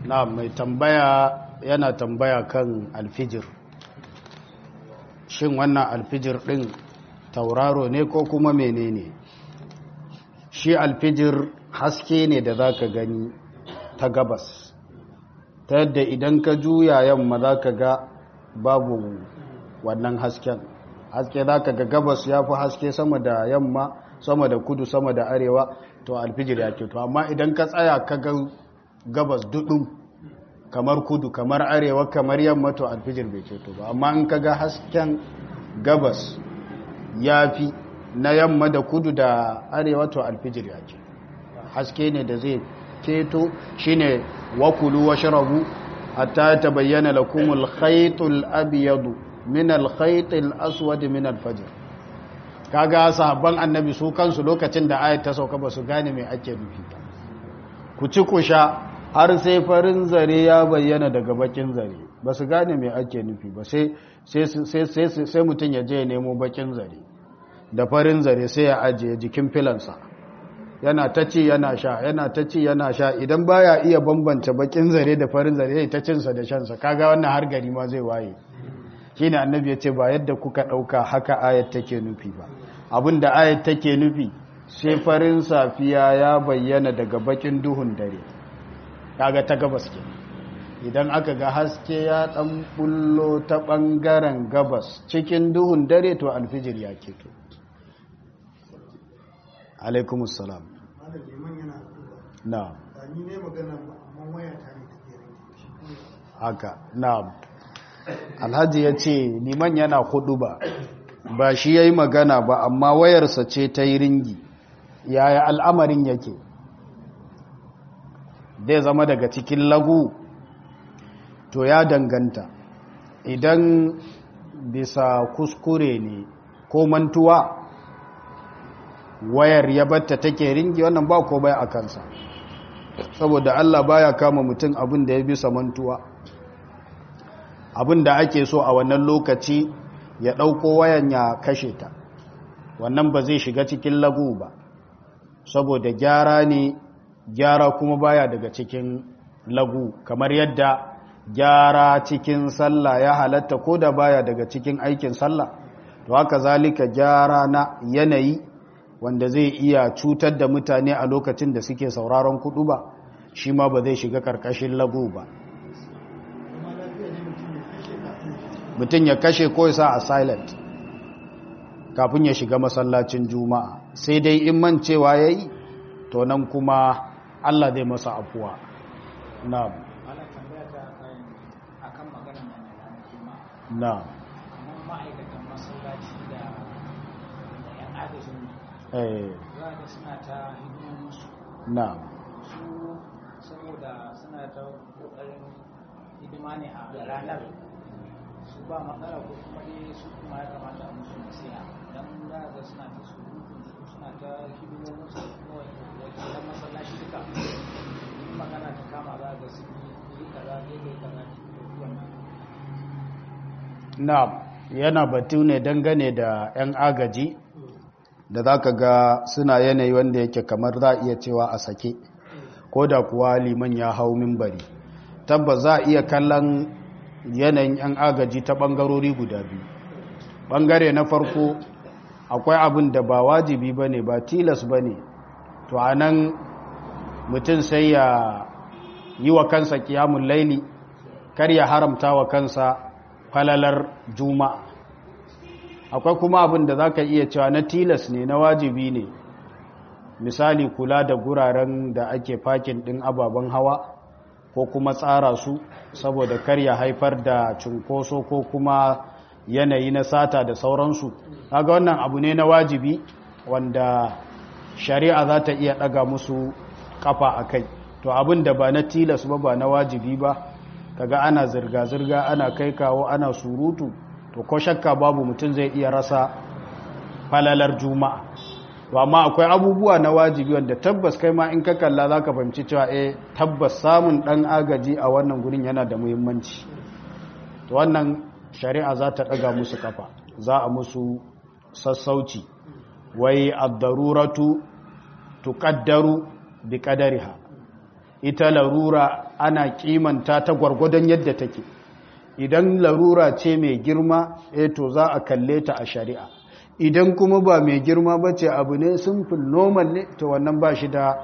na mai tambaya yana tambaya kan alfijir shin wannan alfijir din tauraro ne ko kuma menene shi alfijir haske ne da za ka gani ta gabas ta yadda idan ka juya yamma za ka ga babu wannan hasken haske za ka ga gabas ya fi haske sama da yamma sama da kudu sama da arewa to alfijir ya to amma idan ka tsaya ka ga gabas dudu kamar kudu kamar arewa kamar yamma to alfijir bai ceto ba amma in ka ga hasken gabas ya fi na yamma da kudu da arewa to alfijir ya ce haske ne da zai keto shine wakulu wa sharabu hatta tabayyana lakumul khaytul abyadu min al khaytil aswad min al fajr kaga sahabban annabi su kansu lokacin da ayat ta sauka ba su gane me ake nufi ba ku ci ku sha har sai farin zare ya bayyana daga bakin zare ba su gane me ake nufi ba sai sai sai mutum ya je ya nemo bakin zare da farin zare sai ya ajiye jikin filansa yana ta ci yana sha yana ta ci yana sha idan baya iya bambanta bakin zare da farin zare ya ta cinsa da shansa kaga wannan har gari ma zai waye shine annabi ya ce ba yadda kuka dauka haka ayat take nufi ba abinda ayat take nufi sai farin safiya ya bayyana daga bakin duhun dare kaga ta gabas ke idan aka ga haske ya dan bullo ta bangaren gabas cikin duhun dare to alfijir ya keto alaikumus salam na haka na alhaji ya ce liman yana hudu ba ba shi ya yi magana ba amma wayarsa ce ta yi ringi yaya al'amarin yake zai zama daga cikin lagu to ya danganta idan bisa kuskure ne ko mantuwa wayar ya batta take ringi wannan ba ko bai a kansa saboda Allah baya kama mutum abin da ya bisa mantuwa abin da ake so a wannan lokaci ya ɗauko wayan ya kashe ta wannan ba zai shiga cikin lagu ba saboda gyara ne gyara kuma baya daga cikin lagu kamar yadda gyara cikin sallah ya halatta ko da baya daga cikin aikin sallah to haka zalika gyara na yanayi wanda zai iya cutar da mutane a lokacin da suke sauraron kudu ba shi ma ba zai shiga karkashin lagu ba mutum ya kashe ko sa a silent kafin ya shiga masallacin juma'a sai dai in mancewa ya yi to nan kuma allah zai masa afuwa na na ma'aikatan masallaci da yan agajin eh za ga suna ta hidimominsu na su saboda suna ta kokarin hidima ne a ranar su ba matsala ko kuma dai su kuma ya kamata a musu nasiha don za ga suna ta surutun su suna ta hidimominsu kuma wakilan masallaci duka in magana ta kama za ga su yi kaza daidai kaza wannan na yana batu ne dangane da 'yan agaji da za ka ga suna yanayi wanda yake kamar za a iya cewa a sake ko da kuwa liman ya hau mimbari tabbas za a iya kallon yanayin 'yan agaji ta ɓangarori guda biyu ɓangare na farko akwai abin da ba wajibi ba ne ba tilas ba ne to a nan mutum sai ya yi wa kansa kiyamun laili kar ya haramta wa kansa falalar juma'a akwai kuma abin da za ka iya cewa na tilas ne na wajibi ne misali kula da guraren da ake fakin ɗin ababen hawa ko kuma tsara su saboda kar ya haifar da cunkoso ko kuma yanayi na sata da sauransu kaga wannan abu ne na wajibi wanda shari'a za ta iya ɗaga musu kafa a kai to abin da ba na tilas ba ba na wajibi ba kaga ana zirga-zirga ana kai kawo ana surutu to ko shakka babu mutum zai iya rasa falalar juma'a to amma akwai abubuwa na wajibi wanda tabbas kai ma in ka kalla za ka fahimci cewa eh tabbas samun ɗan agaji a wannan gurin yana da muhimmanci to wannan shari'a za ta ɗaga musu kafa za a musu sassauci wai ad-daruratu tuqaddaru bi qadariha ita larura ana kimanta ta gwargwadon yadda take idan larura ce mai girma eh to za a kalle ta a shari'a idan kuma ba mai girma ba ce abu ne simple normal ne to wannan ba shi da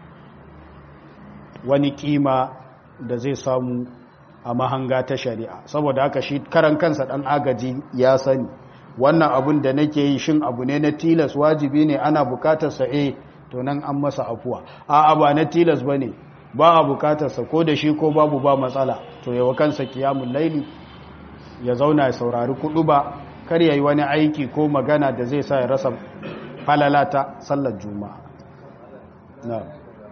wani kima da zai samu a mahanga ta shari'a saboda haka shi karan kansa dan agaji ya sani wannan abun da nake yi shin abu ne na tilas wajibi ne ana bukatar sa eh to nan an masa afuwa a'a ba na tilas bane ba a bukatar sa ko da shi ko babu ba matsala to yawa kansa kiyamul laili ya zauna ya saurari kudu ba kar yayi wani aiki ko magana da zai sa ya rasa falalata sallar juma'a na'am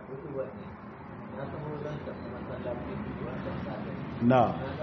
na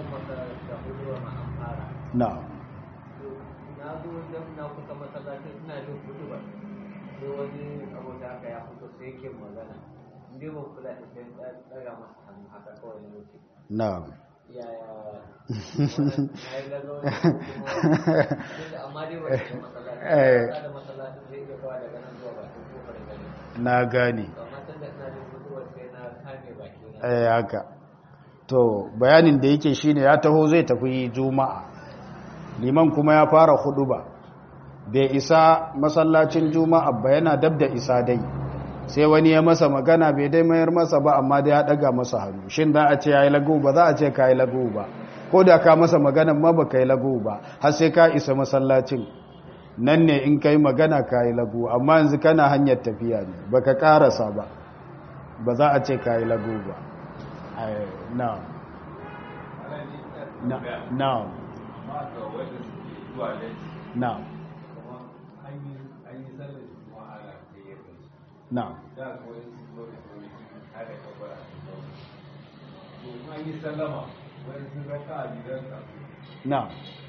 na na zo don na kusa masallaci ina jin kudu ba sai wani abu da aka ya fito sai yake magana inda ba kula da sai ɗaga masa hannu haka kawai na wuce na yaya na yi lalo da amma dai ba da masallaci ba da masallaci zai iya kawo daga nan zuwa bakin kofar gari na gane amma tun da ina jin kudu sai na kame baki na eh haka to bayanin da yake shine ya taho zai tafi juma'a liman kuma ya fara ba. bai isa masallacin juma'a ba yana dab da isa dai sai wani ya masa magana bai dai mayar masa ba amma da ya daga masa hannu shin za a ce yayi lagu ba za a ce kai lagu ba ko da ka masa magana ma ba kai lagu ba har sai ka isa masallacin nan ne in kai magana kai lagu amma yanzu kana hanyar tafiya ne baka karasa ba ba za a ce kai lagu ba now now now now now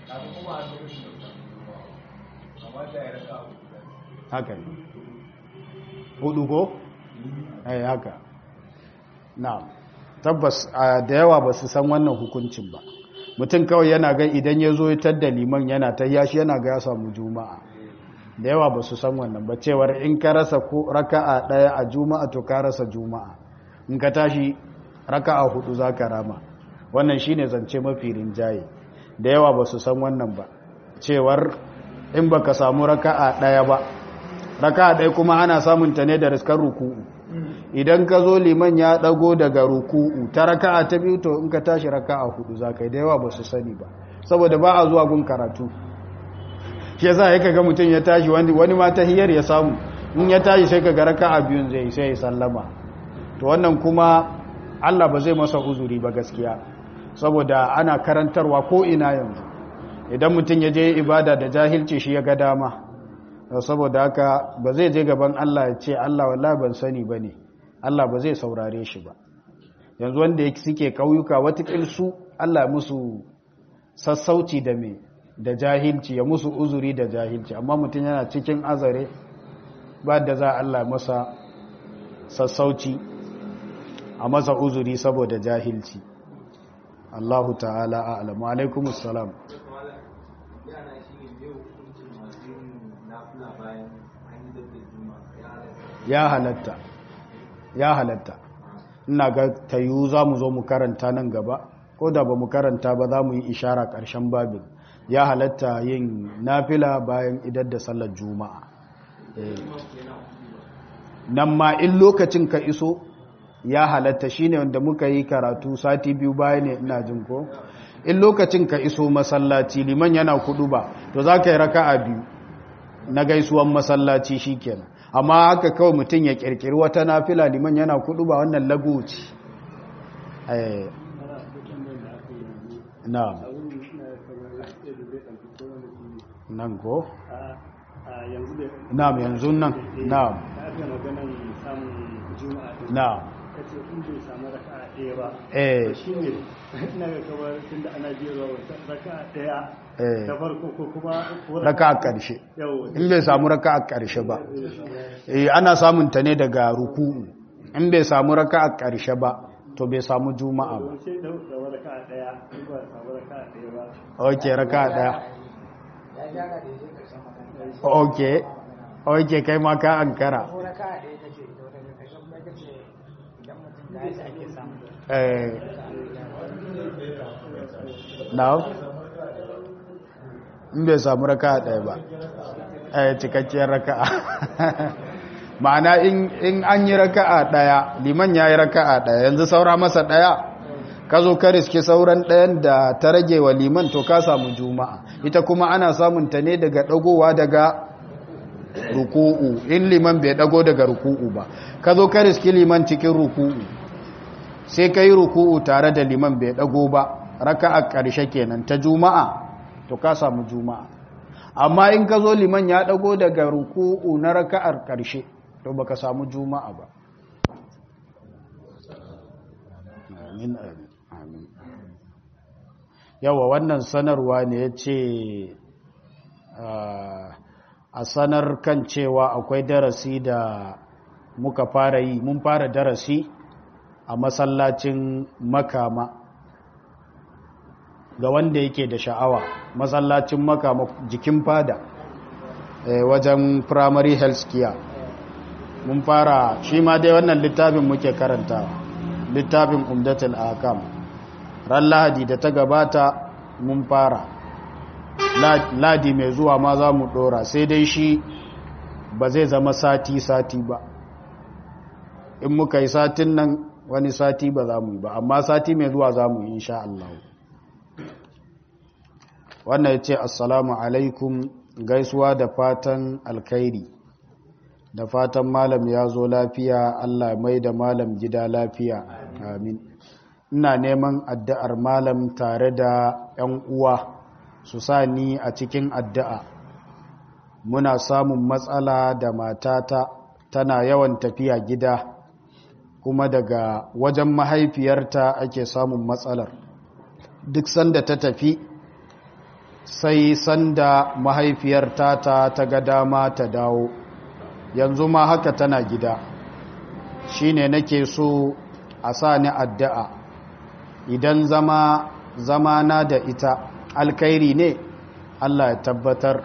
haka ne hudu ko? eh haka now tabbas da yawa ba su san wannan hukuncin ba mutum kawai yana ga idan ya zo ya da liman yana ta yashi yana ga ya samu juma'a da yawa ba su san wannan ba cewar in ka rasa ko raka'a daya a juma'a to ka rasa juma'a in ka tashi raka'a hudu za ka rama wannan shine zance mafi rinjaye da yawa ba su san wannan ba cewar in baka samu raka'a daya ba raka'a daya kuma ana samun ta ne da riskar ruku'u idan ka zo liman ya dago daga ruku'u ta raka'a ta biyu to in ka tashi raka'a hudu za ka yi da yawa ba su sani ba saboda ba a zuwa gun karatu shi yasa ya kaga mutum ya tashi wani ma tahiyar ya samu in ya tashi sai kaga raka'a biyun zai sai ya sallama to wannan kuma Allah ba zai masa uzuri ba gaskiya saboda ana karantarwa ko ina yanzu idan mutum ya je ibada da jahilci shi ya ga dama saboda haka ba zai je gaban Allah ya ce Allah wallahi ban sani bane Allah ba zai saurare shi ba yanzu wanda suke kauyuka watakil su Allah musu sassauci da me da jahilci ya musu uzuri da jahilci amma mutum yana cikin azare ba da za Allah masa sassauci a masa uzuri saboda jahilci Allahu ta'ala a'lamu alaikumus salam ya halatta ya halatta ina ga tayu za mu zo mu karanta nan gaba ko da ba mu karanta ba za mu yi ishara ƙarshen babin ya halatta yin nafila bayan idar da sallar juma'a nan ma in lokacin ka iso ya halatta shine wanda muka yi karatu sati biyu baya ne ina jin ko in lokacin ka iso masallaci liman yana kudu ba to za ka yi raka'a biyu na gaisuwan masallaci shikenan amma haka kawai mutum ya kirkiri wata nafila liman yana kudu ba wannan lagoci na nan ko? na'am yanzu nan na'am na'am kace in bai samu raka'a ɗaya ba eh shi ne ina ga kamar tun da ana biyarwa raka'a ɗaya eh ta farko ko kuma raka a ƙarshe yawo in bai samu raka a ƙarshe ba eh ana samun ta ne daga ruku'u in bai samu raka a ƙarshe ba to bai samu juma'a ba sai da da raka'a ɗaya in ba samu raka'a ɗaya ba ok raka a ɗaya ya gyara da yake karshen magana ok ok kai ma ka ankara ko raka a ɗaya kake da wata ƙarshen kuma kace idan mutum da yadda ake samu eh now in bai samu raka'a ɗaya ba eh cikakkiyar raka'a ma'ana in an yi raka'a ɗaya liman ya yi raka'a ɗaya yanzu saura masa ɗaya ka zo ka riske sauran ɗayan da ta rage wa liman to ka samu juma'a ita kuma ana samun ta ne daga ɗagowa daga ruku'u in liman bai ɗago daga ruku'u ba ka zo ka riske liman cikin ruku'u sai ka yi ruku'u tare da liman bai ɗago ba raka'a ƙarshe kenan ta juma'a to ka samu juma'a amma in ka zo liman ya ɗago daga ruku'u na raka'ar ƙarshe to baka samu juma'a ba amin amin yawa wannan sanarwa ne ya ce a sanar kan cewa akwai darasi da muka fara yi mun fara darasi a masallacin makama ga wanda yake da sha'awa masallacin makama jikin fada wajen primary health care mun fara shi ma dai wannan littafin muke karantawa littafin umdatul akam ran lahadi da ta gabata mun fara ladi mai zuwa ma za mu dora sai dai shi ba zai zama sati-sati ba in muka yi satin nan wani sati ba za mu yi ba amma sati mai zuwa za mu yi insha Allah wannan ya ce assalamu alaikum gaisuwa da fatan alkhairi da fatan malam ya zo lafiya Allah mai da malam gida lafiya amin ina neman addu'ar malam tare da ‘yan uwa su sa ni a cikin addu'a muna samun matsala da matata tana yawan tafiya gida kuma daga wajen mahaifiyarta ake samun matsalar duk sanda ta tafi sai sanda mahaifiyarta ta ta ga dama ta dawo yanzu ma haka tana gida shine nake so a sa ni addu'a idan zama zama na da ita alkairi ne Allah ya tabbatar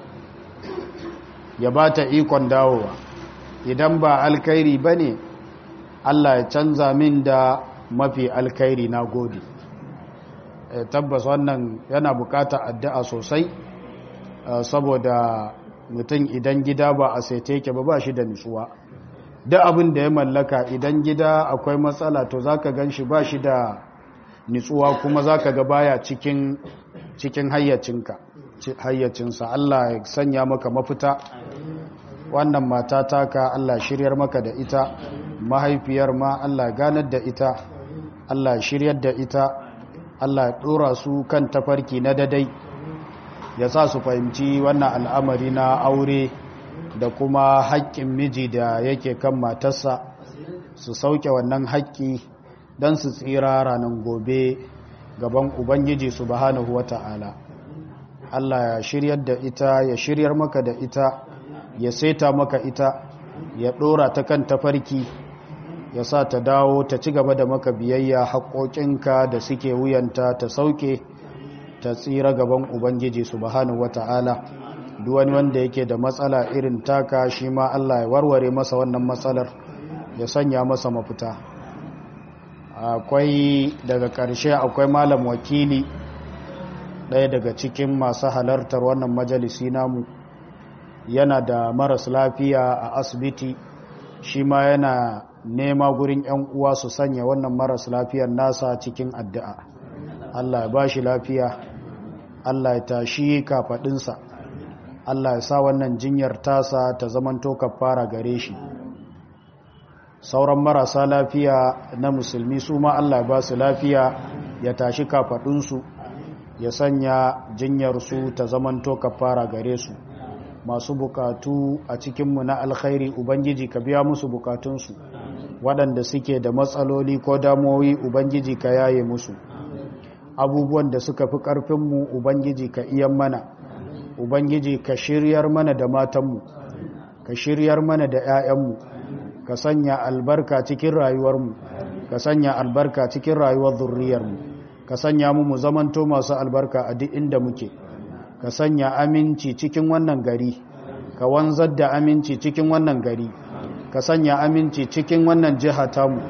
ya ba ta ikon dawowa idan ba alkairi ba ne Allah ya canza min da mafi alkairi na gode e, tabbas wannan yana bukata addu'a sosai uh, saboda mutum idan gida ba a saite yake ba ba shi da nutsuwa duk abin da ya mallaka idan gida akwai matsala to zaka gan shi ba shi da nutsuwa kuma zaka ga baya cikin cikin hayyacinka hayyacinsa Allah ya sanya maka mafita wannan mata taka Allah shiryar maka da ita mahaifiyar ma Allah ganar da ita Allah shiryar da ita Allah ya dora su kan tafarki na dadai ya sa su fahimci wannan al'amari na aure da kuma haƙƙin miji da yake kan matarsa su sauke wannan haƙƙi don su tsira ranar gobe gaban ubangiji subhanahu wata'ala Allah ya shiryar da ita ya shiryar maka da ita ya saita maka ita ya ɗora ta kan tafarki ya sa ta dawo ta ci gaba da maka biyayya haƙoƙinka da suke wuyanta ta sauke ta tsira gaban ubangiji subhanahu wata'ala duk wani wanda yake da matsala irin taka shi ma Allah ya warware masa wannan matsalar ya sanya masa mafita akwai daga ƙarshe akwai malam wakili ɗaya daga cikin masu halartar wannan majalisi namu yana da maras lafiya a asibiti shi ma yana nema gurin 'yan uwa su sanya wannan maras lafiyar nasa cikin addu'a Allah ya ba shi lafiya Allah ya tashi kafaɗinsa Allah ya sa wannan jinyar tasa ta zamanto kafara gare shi sauran marasa lafiya na musulmi su ma Allah ba su lafiya ya tashi kafaɗinsu ya sanya jinyarsu ta zamanto kafara gare su masu bukatu a cikinmu na alkhairi ubangiji ka biya musu bukatunsu waɗanda suke da matsaloli ko damuwoyi ubangiji ka yaye musu abubuwan da suka fi ƙarfinmu ubangiji ka iyan mana ubangiji ka shiryar mana da matanmu ka shiryar mana da 'ya'yanmu ka sanya albarka cikin rayuwarmu ka sanya albarka cikin rayuwar zurriyarmu ka sanya mu mu zamanto masu albarka a duk inda muke ka sanya aminci cikin wannan gari ka wanzar da aminci cikin wannan gari ka sanya aminci cikin wannan jiha tamu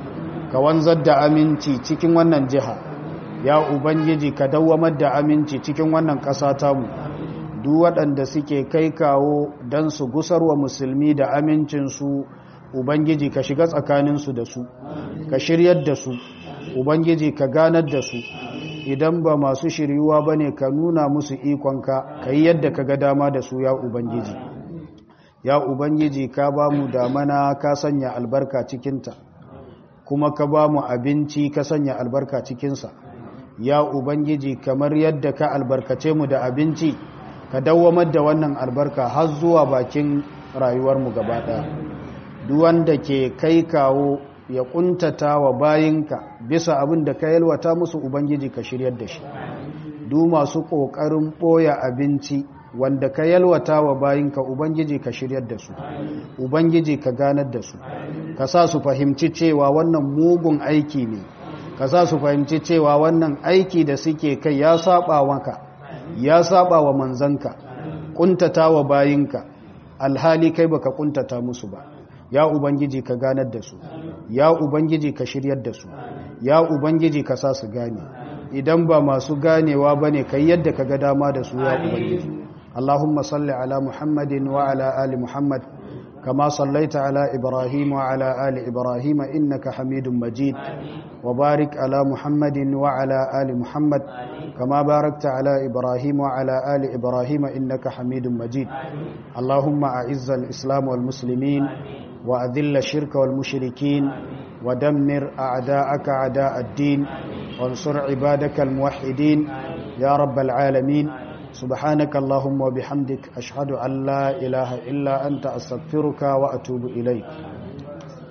ka wanzar da aminci cikin wannan jiha ya ubangiji ka dawwamar da aminci cikin wannan ƙasa tamu duk waɗanda suke kai kawo don su gusarwa musulmi da amincinsu ubangiji ka shiga tsakaninsu da su ka shiryar da su ubangiji ka ganar da su idan ba masu shiryuwa ba ne ka nuna musu ikonka ka yi yadda ka ga dama da su ya ubangiji ya ubangiji ka ba mu damana ka sanya albarka cikinta kuma ka ba mu abinci ka sanya albarka cikinsa ya ubangiji kamar yadda ka albarkace mu da abinci ka dawwamar da wannan albarka har zuwa bakin rayuwarmu gaba ɗaya duwanda ke kai kawo ya kuntata wa bayinka bisa abin da ka yalwata musu ubangiji ka shiryar da shi du masu ƙoƙarin ɓoya abinci wanda ka yalwata wa bayinka ubangiji ka shiryar da su ubangiji ka ganar da su ka sa su fahimci cewa wannan mugun aiki ne ka sa su fahimci cewa wannan aiki da suke kai ya saba maka ya saba wa manzanka kuntata wa bayinka alhali kai baka kuntata musu ba ya ubangiji ka ganar da su ya ubangiji ka shiryar da su ya ubangiji ka sa su gane idan ba masu ganewa bane kai yadda ka ga dama da su ya ubangiji اللهم صل على محمد وعلى آل محمد كما صليت على إبراهيم وعلى آل إبراهيم إنك حميد مجيد وبارك على محمد وعلى آل محمد كما باركت على إبراهيم وعلى آل إبراهيم إنك حميد مجيد اللهم أعز الإسلام والمسلمين وأذل الشرك والمشركين ودمر أعداءك أعداء الدين وانصر عبادك الموحدين يا رب العالمين سبحانك اللهم وبحمدك أشهد أن لا إله إلا أنت أستغفرك وأتوب إليك